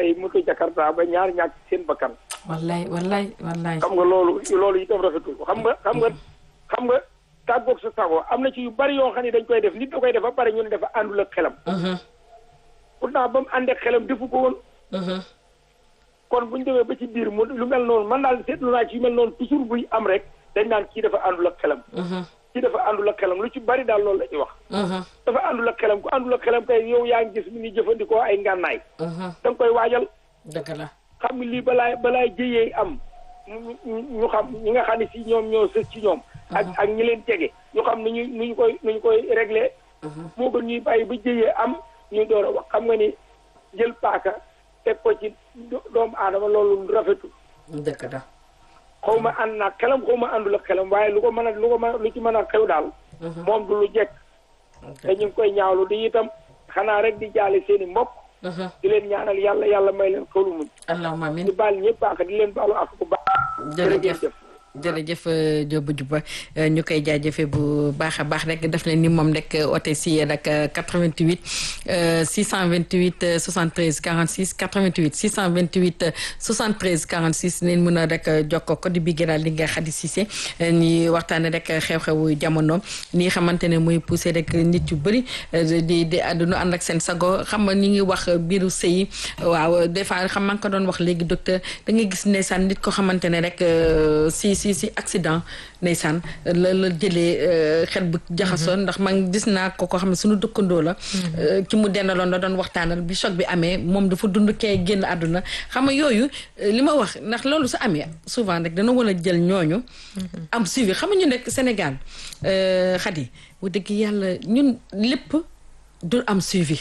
ay moto Jakarta ba ñaar ñàkk seen bakkan wallaay wallaay wallaay xam nga loolu loolu itam rafetul xam nga xam nga xam nga tàggoog sa sago am na ci yu bari yoo xam ne dañ koy def nit da koy def ba pare ñu ne dafa àndul ak xelam pourtant ba mu ànd ak xelam defu ko woon kon bu ñu demee ba ci biir mu lu mel noonu man daal seetlu naa ci yu mel noonu toujours buy am rek dañ naan kii dafa àndul ak xelam kii dafa àndul ak xelam lu ci bari daal loolu la ñuy wax dafa àndul ak xelam ku àndul ak xelam kay yow yaa ngi gis mi ni jëfandikoo ay ngànnaay da nga koy waajal dëgg la xam ni lii balaay balaay jëyee am ñu ñu xam ñi nga xam ne si ñoom ñoo sës ci ñoom ak ak ñi leen jege ñu xam nu ñu nu ñu koy nu ñu koy réglé moo gën ñuy bàyyi ba jëyee am ñuy door a wax xam nga ni jël paaka teg ko ci doomu aadama loolu rafetul dëgg la xaw ma ànd naa xelam xaw ma àndul ak xelam waaye lu ko mën a lu ko mën lu ci mën a xew daal moom du lu jekk te ñu ngi koy ñaawlu di itam xanaa rek di jaale seen i mbokk di leen ñaanal yàlla yàlla may leen xolu muñ allahumma amin di baal ñëpp ak di leen baalu ak bu baax jërëjëf jërëjëf Diop Diouba ñu koy jaajëfee bu baax a baax rek def leen ni moom rek oote si nag 88 628 73 46 88 628 73 46 neen mën a rek jokkoo ko di bi gënaal li nga xadi Cissé ñi waxtaane rek xew-xewu jamono ni xamante ne muy poussé rek nit yu bëri di di àdduna ànd ak seen sago xam nga ñi ngi wax biiru sëy waaw des fois xam maa ngi ko doon wax léegi docteur da ngay gis ndeysaan nit ko xamante ne rek si si si accident ndeysaan la la jëlee xel bu jaxasoon ndax man gis naa ko ko xam ne suñu dëkkandoo la ki mu dendaloon la doon waxtaanal bi choc bi amee moom dafa dund kee génn àdduna xam nga yooyu li ma wax ndax loolu su amee souvent rek dana war a jël ñooñu am suivi xam nga ñu nekk Sénégal xadi bu dëgg yàlla ñun lépp du am suivi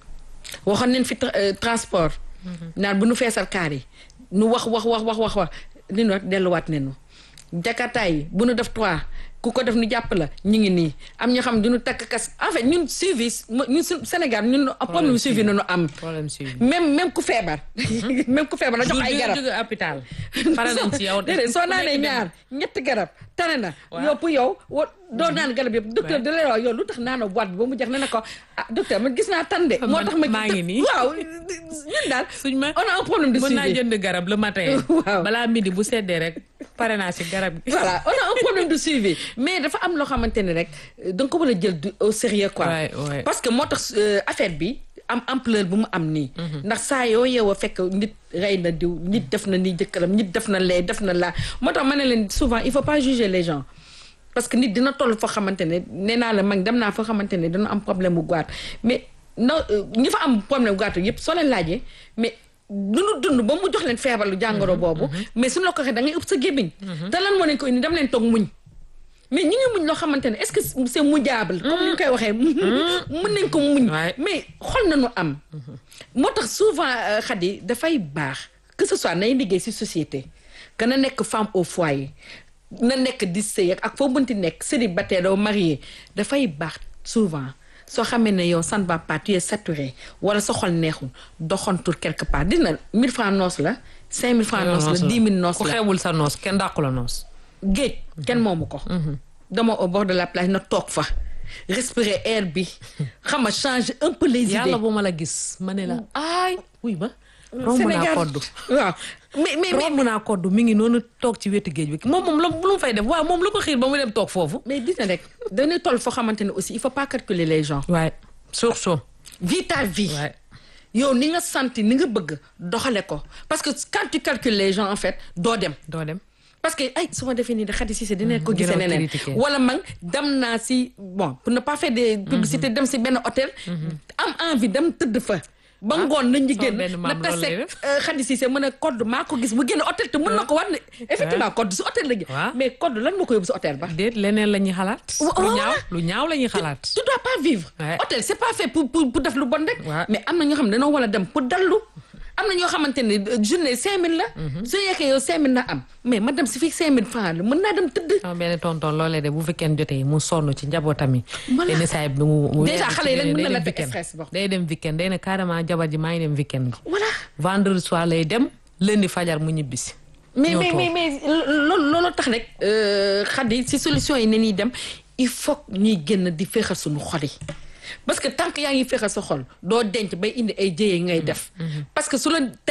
waxoon neen fi transport naan bu nu feesal kaar yi nu wax wax wax wax wax wax li nu wax delluwaat nenu jakarta yi bu nu def trois ku ko def nu jàpp la ñu ngi nii am ñoo xam ne duñu takk kas en fait ñun suivi ñun Sénégal ñun problème suivi nañu am même même ku feebar même ku feebar na jox ay garab jóge hôpital pare nañ ci yow déedéet soo naanee ñaar ñetti garab tane na yow pour yow wa doo naan garab yëpp docteur da lay wax yow lu tax naana boîte bi ba mu jeex ne na ko ah docteur man gis naa tande moo tax ma maa ngi nii waaw ñun daal suñ ma on a un problème de mën suivi naa jënd garab le matin Waaw. balaa midi bu seddee rek pare naa ci garab gi voilà on a un problème de suivi mais dafa am loo xamante ne rek da nga ko war a jël du- au sérieux quoi Ouais, ouais. parce que moo tax euh, affaire bi am ampleur bu mu am nii ndax saa yoo yeewoo fekk nit rey na diw nit def na nii jëkkëram nit def na lee def na laa moo tax ma ne leen souvent il faut pas juger les gens parce que nit dina toll foo xamante ne nee naa la mag dem naa foo xamante ne dina am problème bu goiat mais na ñi fa am problème bu goiat yëpp soo leen laajee mais dunu dund ba mu jox leen feebaru jàngoro boobu mais suñu la ko waxee da ngay ëpp sa gémmiñ te lan moo leen ko indi dem leen toog muñ mais ñu ngi muñ loo xamante ne est-ce que c'est mujjaable comme ni ñu koy waxee mën nañ ko muñ Ouais. mais xol nañu am moo tax souvent xadi dafay baax que ce soit nay liggéey ci société que na nekk femme au foyer na nekk di sëy ak foo mënti nekk célibataire doo marié dafay baax souvent soo xamee ne yow ça ne va pas tu es saturé wala sa xol neexul doxantul quelque part dina 1000 francs noos la 5000 francs noos la 10 000 noos ku la xewul sa noos kenn dàqu la noos géej kenn moomu ko dama au bord de la plage na toog fa respirer air bi xam nga changer un peu les idées yàlla bu ma la gis ma ne la ay wuy ba romb naa Sénégal koddu waaw mais mais mais romb naa koddu mi ngi noonu toog ci wetu géej bi moom moom la lu mu fay def waaw moom lu ko xiir ba mu dem toog foofu mais dina rek dañuy toll foo xamante ne aussi il faut pas calculer les gens waaye surtout vis ta vie waaye yow ni nga santi ni nga bëgg doxale ko parce que quand tu calcules les gens en fait doo dem doo dem parce que ay su ma defee nii de xadi si dina ko gisee dina neneen critiquer. wala man dem naa si bon pour ne pas faire des publicités dem si benn hôtel am envie dem tëdd fa ba ngoon nañ ñu sama génn benn na maam loolu lay taseeg def. xadi si mën a code maa ko gis bu génn hôtel te mën na ko war ne effectivement code si hôtel la gi waaw. mais code lan moo ko yóbbu si hôtel ba déet leneen la ñuy xalaat Wa- lu voilà. ñaaw lu ñaaw la ñuy xalaat tu dois pas vivre Ouais. hôtel c'est pas fait pour pour pour def lu bon rek Ouais. mais am na ñoo xam ne dañoo war a dem pour dallu am na ñoo xamante ne euh, journée cinq mille la su yekkee yow cinq mille na am mais ma dem si fii cinq mille francs la mën naa dem tëdd sama benn tonton loolee de bu fekkee jotee mu sonn ci njabootam yi Voilà. yenn saa yi mu mu Déjà, weeru ci xale yi rek day mën na la dem teg weekend. stress boo. day dem weekend day ne carrément jabar ji maa ngi dem weekend voilà vendredi soir lay dem lundi fajar mu ñibbisi mais ñëw mais toog. mais mais loolu loolu tax rek xadi si solution yi ne ñuy dem il faut que ñuy génn di féexal suñu xol yi parce que tant que yaa ngi féexal sa xol doo denc bay indi ay jëye ngay def parce que su la